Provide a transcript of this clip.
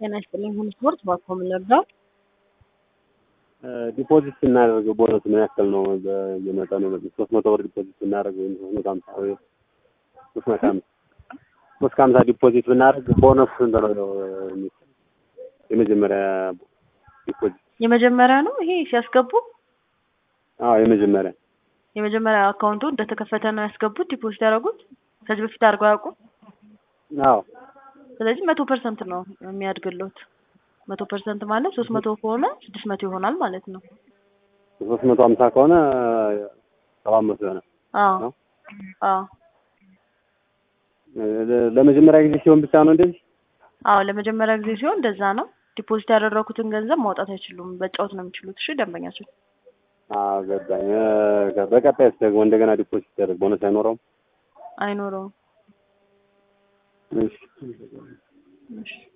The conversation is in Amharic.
ጤና ይስጥልኝ። ሁሉ ስፖርት ባኮም ነበር። ዲፖዚት ስናደርገው ቦነስ ምን ያክል ነው? በየመጠኑ ሶስት መቶ ብር ዲፖዚት ብናደርግ ወይም ሶስት መቶ ሀምሳ ወይ ሶስት መቶ ሀምሳ ሶስት ከሀምሳ ዲፖዚት ብናደርግ ቦነስ ስንት ነው? የመጀመሪያ ዲፖዚት የመጀመሪያ ነው ይሄ ሲያስገቡ አዎ የመጀመሪያ የመጀመሪያ አካውንቱ እንደተከፈተ ነው ያስገቡት ዲፖዚት ያደረጉት። ከዚህ በፊት አድርገው አያውቁም። አዎ ስለዚህ መቶ ፐርሰንት ነው የሚያድግሎት። መቶ ፐርሰንት ማለት ሶስት መቶ ከሆነ ስድስት መቶ ይሆናል ማለት ነው። ሶስት መቶ ሀምሳ ከሆነ ሰባት መቶ ይሆናል። አዎ ነው? አዎ ለመጀመሪያ ጊዜ ሲሆን ብቻ ነው እንደዚህ? አዎ ለመጀመሪያ ጊዜ ሲሆን እንደዛ ነው። ዲፖዚት ያደረኩትን ገንዘብ ማውጣት አይችሉም። በጫወት ነው የሚችሉት። እሺ ደንበኛቸው አዎ ገባኝ። እ፣ በቀጣይስ ደግሞ እንደገና ዲፖዚት ሲደረግ ቦነስ አይኖረውም? አይኖረውም። እሺ እሺ